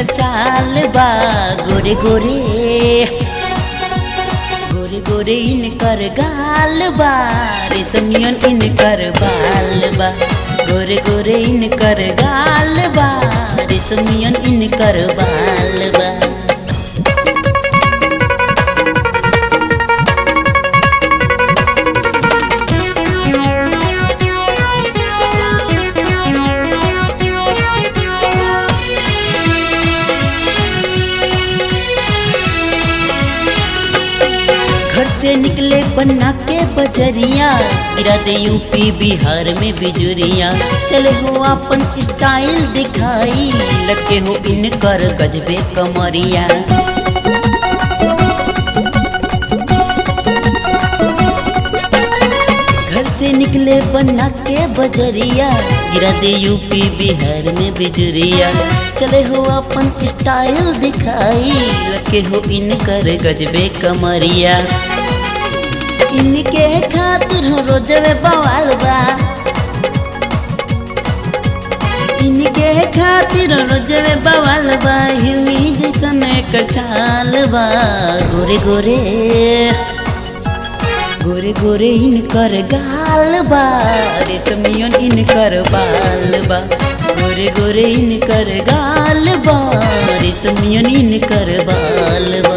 इनकर चाल बा गोरे गोरे गोरे गोरे इनकर गाल बा रेशमियन इनकर बाल बा गोरे गोरे इनकर गाल बा रेशमियन इनकर बाल बा घर से निकले पन्ना के बजरिया गिरा दे यूपी बिहार में बिजुरिया चले हो अपन स्टाइल दिखाई लटके हो इनकर गजबे कमरिया घर से निकले पन्ना के बजरिया गिरा दे यूपी बिहार में बिजुरिया चले हो अपन स्टाइल दिखाई लगे हो इनकर गजबे कमरिया इनके खातिर हो रोजवे बवाल बा इनके खातिर रोजवे बवाल बा हिरनी जैसन एकर चाल बा गोरे गोरे गोरे गोरे इनकर गाल बा रेशमियन इनकर बाल बा गोरे गोरे इनकर गाल बा रेशमियन इनकर बाल बा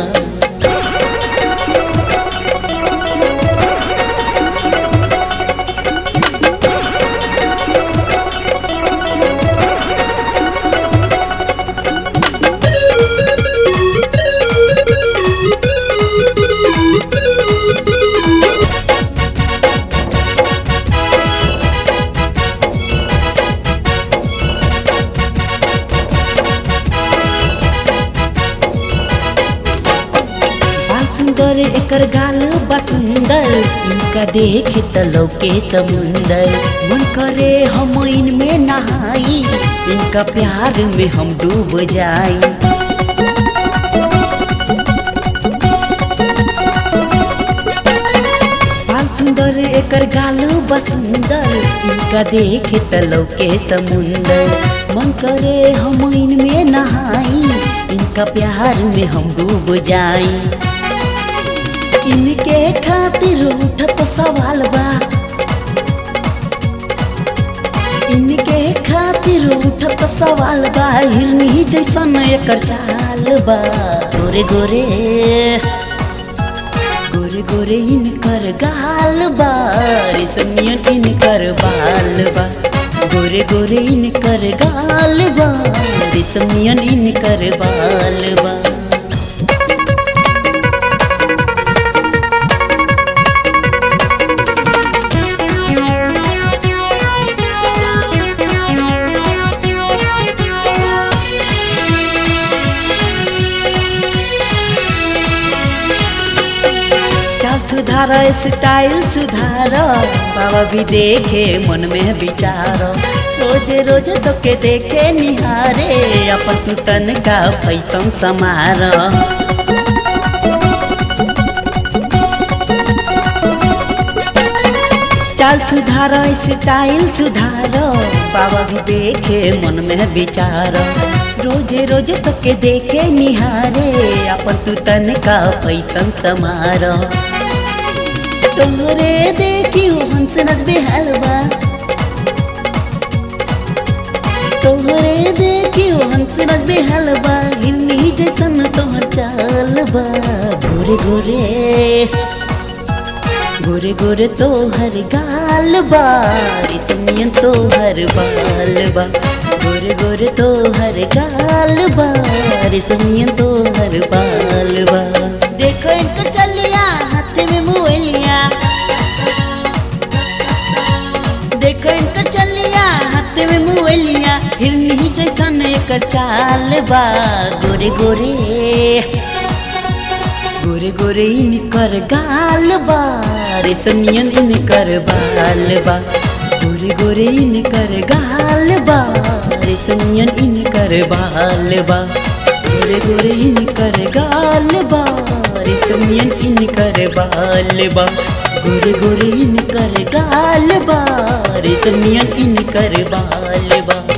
बाल सुंदर एकर गाल बा सुंदर इनका देखे त लौके समुंदर मन करे हम इनमें नहाई इनका प्यार में हम डूब जाई बाल सुंदर एकर गाल बा सुंदर इनका देखे त लौके समुंदर मन करे हम इनमें नहाई इनका प्यार में हम डूब जाई इनके खातिर उठत सवाल बा इनके खातिर उठत सवाल बा हिरनी जैसन एकर चाल बा गोरे गोरे गोरे गोरे इनकर गाल बा रेशमियन इनकर बाल बा गोरे गोरे इनकर गाल बा रेशमियन इनकर बाल बा चाल सुधार स्टाइल सुधार बाबा भी देखे मन में विचार रोज रोज तो के देखे निहारे अपन तू तन का फैसन समार चाल सुधार स्टाइल सुधार बाबा भी देखे मन में विचार रोजे रोज तो के देखे निहारे अपन तू तन का फैसन समार तोहरे देखी हो हंस नच बेहलवा तोहरे देखी हो हंस नच बेहलवा हिन्नी जैसन तोहर चाल बा गोरे गोरे गोरे गोरे तोहर गाल बा रेशमियन तोहर बाल बा गोरे गोरे तोहर गाल बा रेशमियन तोहर बाल बा देखो इनका चलिया हाथ में मोलिया देखो इनका चलिया हाथ में मोलिया हिरनी जैसन एकर चाल बा गोरे गोरे गोरे गोरे इनकर गाल बा रेशमियन इनकर बाल बा गोरे गोरे इनकर गाल बा रेशमियन इनकर बाल बा गोरे गोरे इनकर गाल बा रेशमियन इनकर बाल बा गोरे गोरे इनकर गाल बा रेशमियन इनकर बाल बा